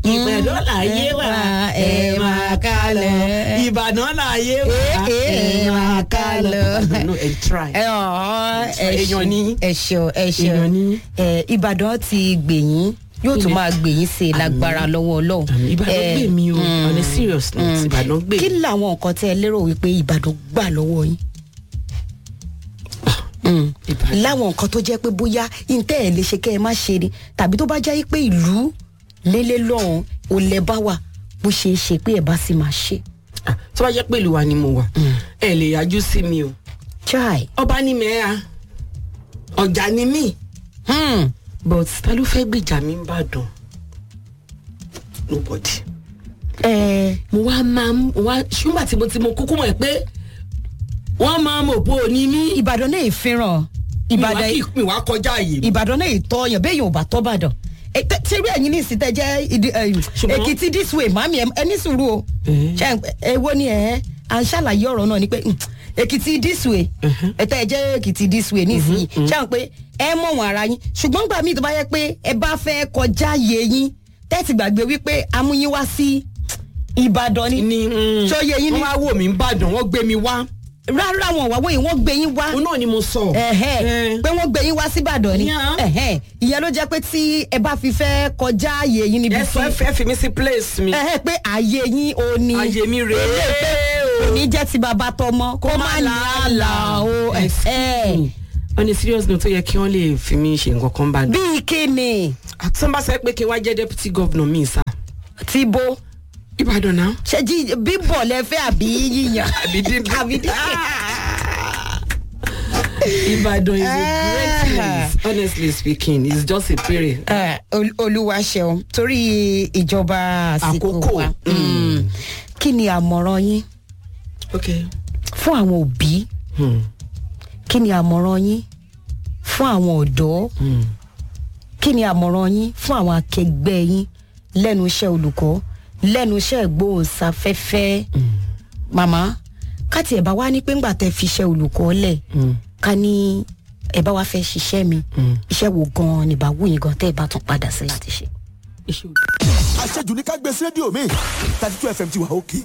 ìbàdàn láyé wà ẹ máa ká lọ ìbàdàn láyé wà ẹ máa ká lọ. no ẹ try. ẹ ọ̀ Èèyàn ni. ẹ ṣeun ẹ ṣeun Èèyàn ni. ẹ ìbàdàn ti gbèyìn yóò tún máa gbèyìn sí i lágbára lọ́wọ́ ọlọ́run. ìbàdàn Ẹ, gbè mí o mm, on a serious note ìbàdàn gbè kí mí. làwọn nǹkan tẹ ẹ lérò wípé ìbàdàn gbà lọ́wọ́ yín. Ìbàdàn. láwọn nǹkan tó jẹ́ pé bóyá ìtẹ́ ẹ̀ lè ṣe kẹ́ ẹ má ṣe ni tàbí tó bá jẹ́ pé ìlú lélẹ́ lọ́hùn ò lẹ́ bá wà bó ṣe é ṣe pé ẹ̀ bá sì máa ṣe. Ah, tó bá jẹ́ pé ìlú wa ni mo wà ẹ lè yájú sí mi o chai ọba ní mẹ́ra ọjà ni mí hmm. but ta ló fẹ́ gbèjà mi ń bàdàn nobody. ẹ mo wá máa ń wá ṣùgbọ́n tí mo ti mo kúkú mọ̀ ẹ́ pé wọ́n máa mọ̀ pé òní mí ìbàdàn náà ìfihàn mi wá ìbàdàn kí mi wá kọjá àyè mi. ìbàdàn náà ìtọ́yàn bẹ́ẹ̀ yóò bá tọ́ bàdàn tírí ẹ̀yin ní ìsìtẹ́ jẹ́ ìdí- ẹ̀, Ṣùgbọ́n- èkìtì this way màmí ẹ ní sùúrù o Eh. Ṣé èwo ni ẹ̀ à ń ṣàlàyé ọ̀rọ̀ náà ni pé mm, èkìtì this way ẹ̀tẹ́ ẹ jẹ́ èkìtì this way nísìnyí ṣé àwọn pé ẹ mọ̀ wọn ara yín ṣùgbọ́n gbà mí tó bá yẹ pé ẹ bá fẹ́ kọjá yé yín tẹ́tì gbàgbé wípé amúyín wá sí ìbàdàn ni ni mm, Ṣó yẹ yín ni? wọ́n wá wò mí ń bàdàn wọ́n gbé mi wá rárá wọn wà wọ́n wọ́n gbé yín wá òun náà ni mo sọ. ẹ̀hẹ́ Eh. pé wọ́n gbé yín wá síbàdàn ni Yeah. ẹ̀hẹ́ ìyẹn ló jẹ́ pé tí ẹ bá fi fẹ́ kọjá ààyè yín níbi ẹ tí sọ ẹ fẹ́ fi mí sí place mi ẹ̀hẹ́ pé ààyè yín ò ní àyè mi rèé kò ní jẹ́ ti bàbá tọmọ kó má làálàá o ẹ̀hẹ́ Mm. on a serious note tó yẹ kí wọ́n lè fi mí ṣe nǹkan kan bá dùn. bíi kíni tí wọ́n bá sọ pé kí n wá jẹ́ deputy governor mi sá. ti bo ìbàdàn náà. ṣe jí bíbọ̀ lẹ́fẹ́ àbí yíyan àbí dín àbí dín. ìbàdàn is a great Ah. place honestly speaking it's just a period. Eh, ol- olúwa ṣeun torí ìjọba àsìkò Àkókò. wa Mm. kí ni àmọ̀ràn yín okay. fún àwọn òbí Hmm. kí ni àmọ̀ràn yín fún àwọn ọ̀dọ́ Hmm. kí ni àmọ̀ràn yín fún àwọn akẹgbẹ́ yín lẹ́nu iṣẹ́ olùkọ́ lẹ́nu iṣẹ́ ìgbóhùnsáfẹ́fẹ́ màmá káti ẹ̀ bá wá ní pé ńgbà tẹ́ fi iṣẹ́ olùkọ́ lẹ̀ ká ní ẹ̀ bá wá fẹ́ ṣiṣẹ́ mi iṣẹ́ wo gan-an ní bá wù yín gan tẹ́ ẹ̀ bá tún padà sí láti ṣe. iṣẹ́ òdu. àṣejù ní ká gbé sí rédíò mi thirty two fm ti wà òkè.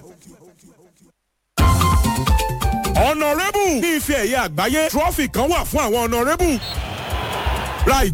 ọ̀nàrẹ́bù ní ife ẹ̀yẹ àgbáyé trọ́fì kan wà fún àwọn ọ̀nàrẹ́bù ra